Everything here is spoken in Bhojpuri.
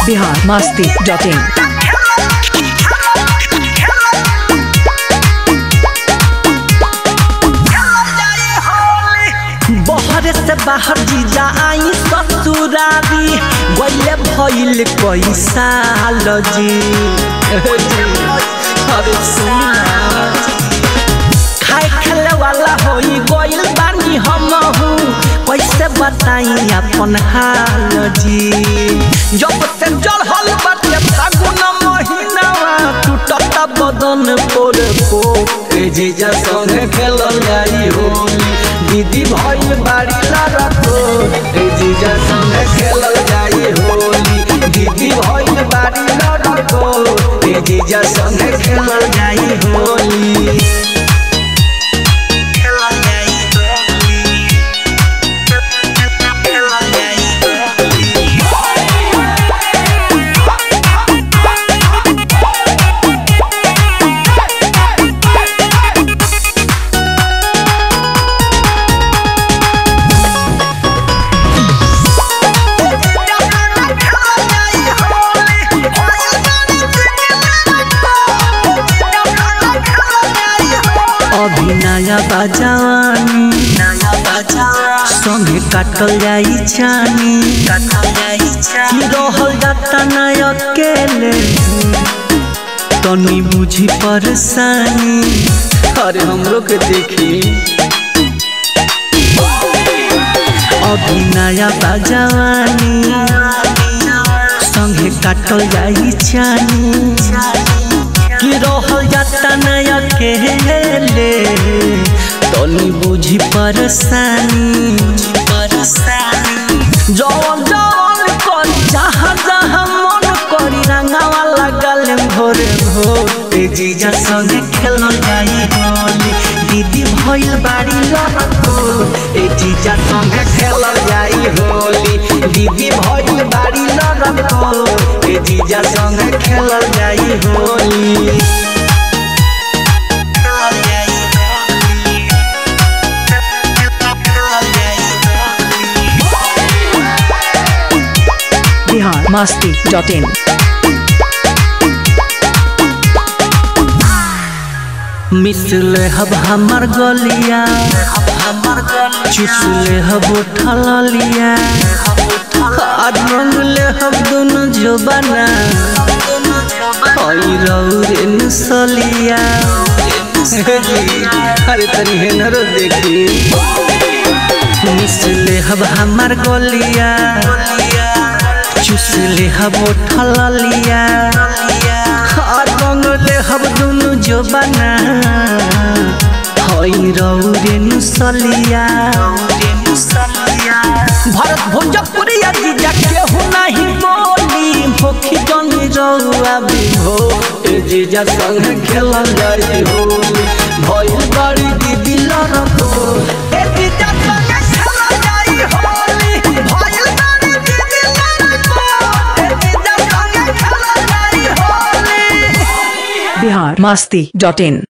बिहार मस्ती डॉट इन बहरे से बाहर जीजा आई ससुरारी गईले भइल कई साल जी अरे सुना खाए खेले वाला होई गइल बानी हम कैसे बताई अपन हाल जी जब से चढ़ल बाटे फागुन महीनावा टूटता बदन पोर को ए जीजा संगे खेलल जाई होली दीदी भइल बाड़ी लड़को ए जीजा संगे खेलल जाई होली दीदी भइल बाड़ी लड़को ए जीजा संगे खेलल जाई होली खेलल जाई होली खेलल जाई होली अभी नया बाजानी नया बाजानी संगे काटल जाई छानी काटल जाई छानी की रहल जाता ना अकेले तनी बुझी परेशानी अरे हमरो के देखी अभी नया बाजानी संगे काटल जाई छानी कि रहल जाता न अकेले तनी बुझी परेशानी जवन जवन करी जहाँ जहाँ मन करी रंगावा लगल भोरे भोर ए जीजा संगे खेलल जाई होली दीदी भइल बाड़ी लड़को ए जीजा संगे खेलल जाई होली दीदी भइल बाड़ी लड़को ए जीजा संगे खेलल जाई होली खेलल जाई होली खेलल जाई होली बिहार मस्ती डॉट इन मिसल हब हमर गलिया हमर गलिया चुसले हब ठललिया आज रंगले हब दोनों जोबाना हई रौरे नसलिया अरे तनी हेनरो देखी मिसले हब हमर गलिया चुसले हब ठललिया और रंगले हब दुनु जोबाना हई रौरे नुसलिया भरत भोजपुरिया जीजा केहू नहीं बोली भोखी जनी रौआ बिभो ए जीजा संग खेलल जाई होली भइल बड़ी दीदी लड़को ए जीजा संग खेलल जाई होली भइल बड़ी दीदी लड़को ए जीजा संग खेलल जाई होली बिहार मस्ती डॉट इन